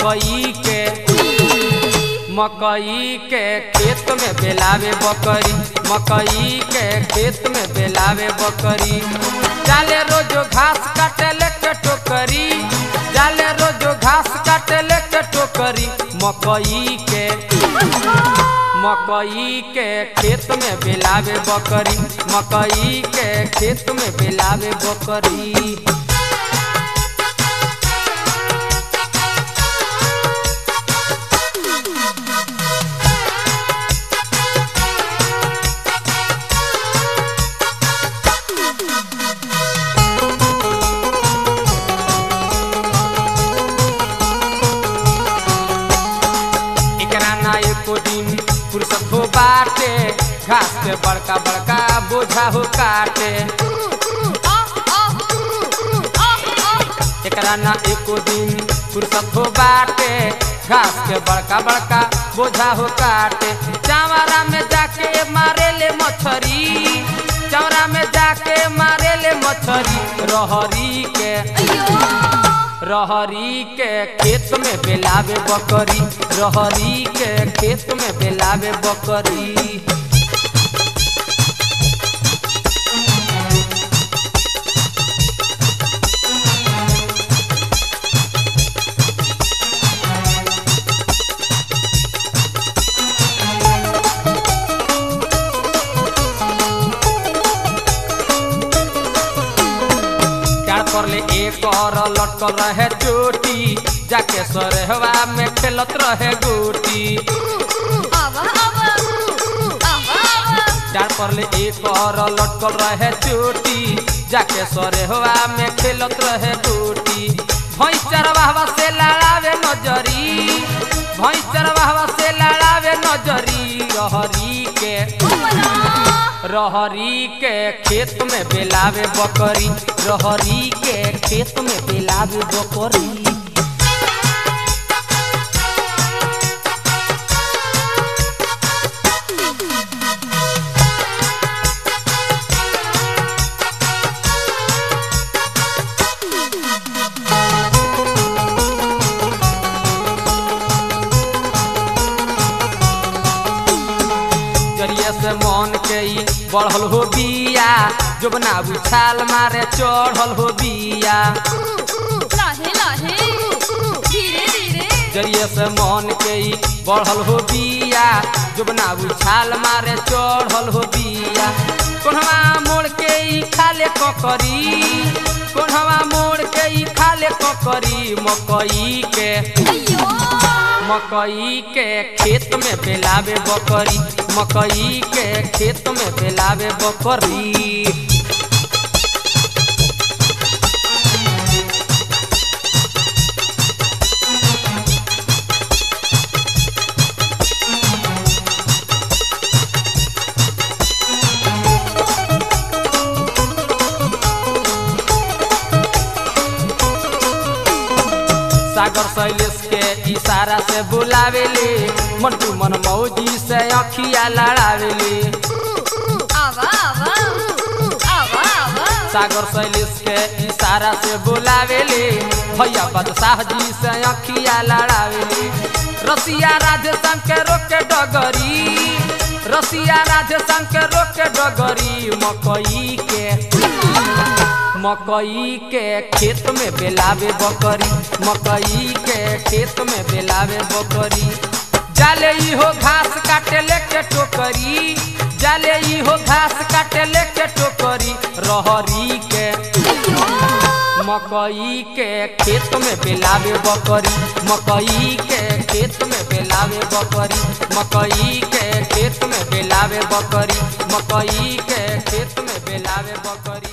मकई के मकई के खेत में बेलावे बकरी मकई के खेत में बेलावे बकरी जाले रोजो घास काटे लेके टोकरी जाले रोजो घास काटे लेके टोकरी मकई के मकई के खेत में बेलावे बकरी मकई के खेत में बेलावे बकरी एकरा ना एको दिन फुर्सत हो बाटे घास के बड़का बड़का बोझा हो काटे एकरा ना एको दिन फुर्सत हो बाटे घास के बड़का बड़का बोझा हो काटे चावरा में जाके मारे ले मछरी चावरा में जाके मारे ले मछरी रहरी के रहरी के खेत में बेलावे बकरी रहरी के खेत में बेलावे बकरी डाढ़ पर ले एक और लटकल रहे चोटी जाके सरहवा में खेलत रहे गोटी डाढ़ पर ले एक और लटकल रहे चोटी जाके सरहवा में खेलत रहे गोटी भैंस चरवाहवा से लड़ावे नजरी भैंस चरवाहवा से लड़ावे नजरी रहरी के रहरी के खेत में बेलावे बकरी रहरी के खेत में बेलावे बकरी जरिए से मन के ई बढ़ल हो बिया जोबना उछाल मारे चढ़ल हो बिया जरिए से मन के ई बढ़ल हो बिया जोबना उछाल मारे चढ़ल हो बिया कोनवा मोड़ के ई खाले ककरी कोनवा मोड़ के ई खाले ककरी मकई के मकई के खेत में बेलावे बकरी मकई के खेत में बेलावे बकरी सागर शैलेश के इशारा से बुलावेले मंटू मन मौजी से अखिया लड़ावेले सागर शैलेश के इशारा से बुलावेले भैया बादशाह जी से अखिया लड़ावेले रसिया राधे श्याम के रोके डगरी रसिया राधे श्याम के रोके डगरी मकई के मकई के खेत में बेलावे बकरी मकई के खेत में बेलावे बकरी जाले ई हो घास काटे लेके टोकरी जाले ई हो घास काटे लेके टोकरी रहरी के मकई के खेत में बेलावे बकरी मकई के खेत में बेलावे बकरी मकई के खेत में बेलावे बकरी मकई के खेत में बेलावे बकरी